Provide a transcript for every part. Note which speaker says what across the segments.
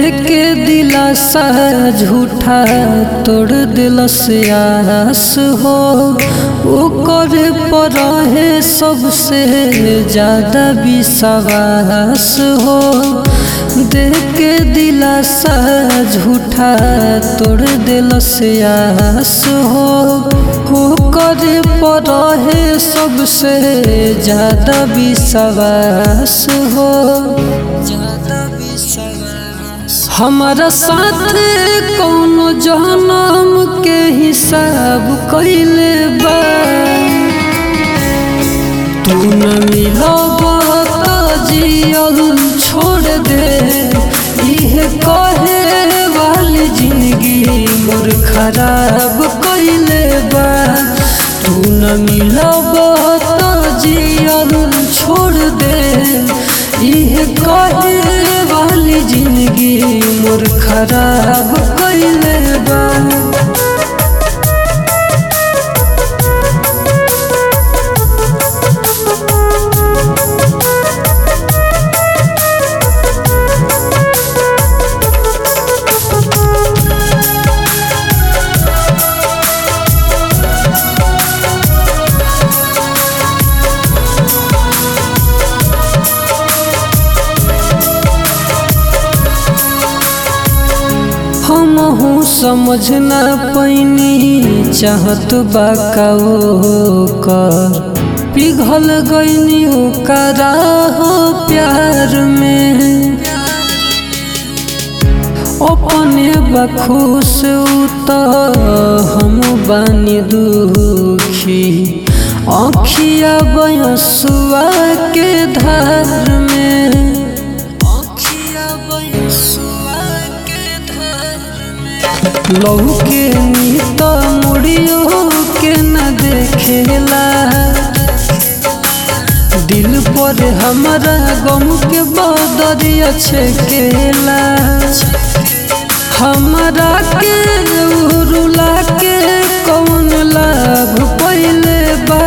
Speaker 1: के दिलासा झूठा तोड़ दिलस आस हो ओकर पर है सबसे ज्यादा विश्वास हो देख के दिलासा झूठा तोड़ दिलस आस हो ओकर पर है सबसे ज्यादा विश्वास हो ज्यादा विश्वास हमारा साथ कौनो जन्म के हिसाब कैले बा तू न मिलब त जियल छोड़ दे इहे कहे वाली जिंदगी मोर खराब कैले बा तू न मिलब त जियल छोड़ दे इहे कहे वाली जिंदगी मोर खराब कैले बा हमहू समझ न पैनी चाहत बा का कर पिघल गईनी ओकरा हो प्यार में अपने बखुश त हम बानी दुखी अखिया बयसुआ के धार में अखिया बयसुआ के धार लौके नीत मुड़ियो के न देखेला दिल पर हमारा गम के बदरिया छेकेला हमरा के रुला के कौन लाभ पहले बा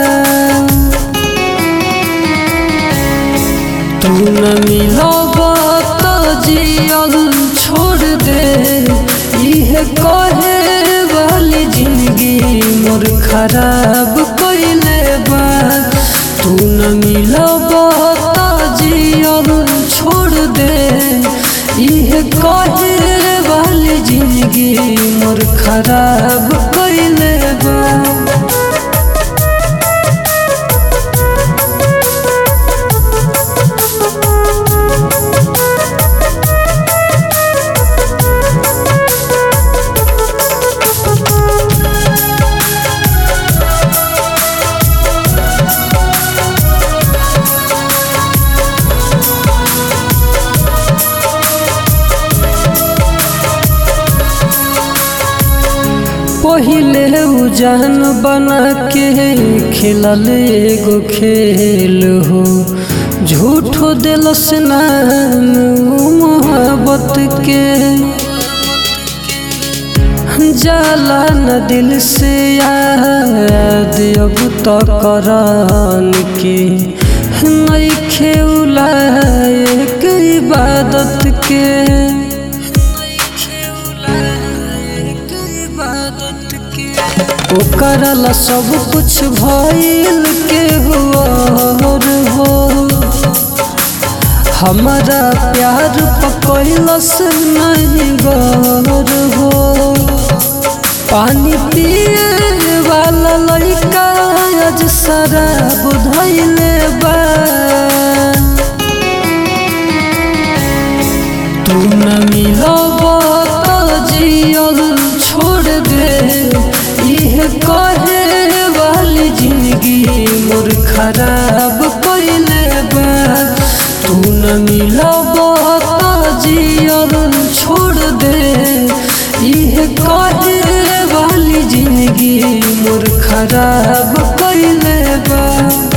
Speaker 1: तू न मिलब त जियल छोड़ दे इहे कहे वाली जिंदगी मोर खराब कैले बा तू न मिलब त जियल छोड़ दे इहे कहे वाली जिंदगी मोर खराब कैले बा पहिले उजान बना के खेलल एगो खेल हो झूठो दिलस नाम मोहब्बत के जाला न दिल से याद अब तो करान के नहीं खेला एक इबादत के ओकरला सब कुछ भइल के हुआ हो हमारा प्यार पकड़लस नहीं गौर हो पानी पिए वाला लड़का आज शराब धैले बा तू न मिलब त जियल छोड़ दे इहे कहे वाली जिंदगी मोर खराब कैले बा तू न मिलब त जियल छोड़ दे इहे कहे वाली जिंदगी मोर खराब कैले बा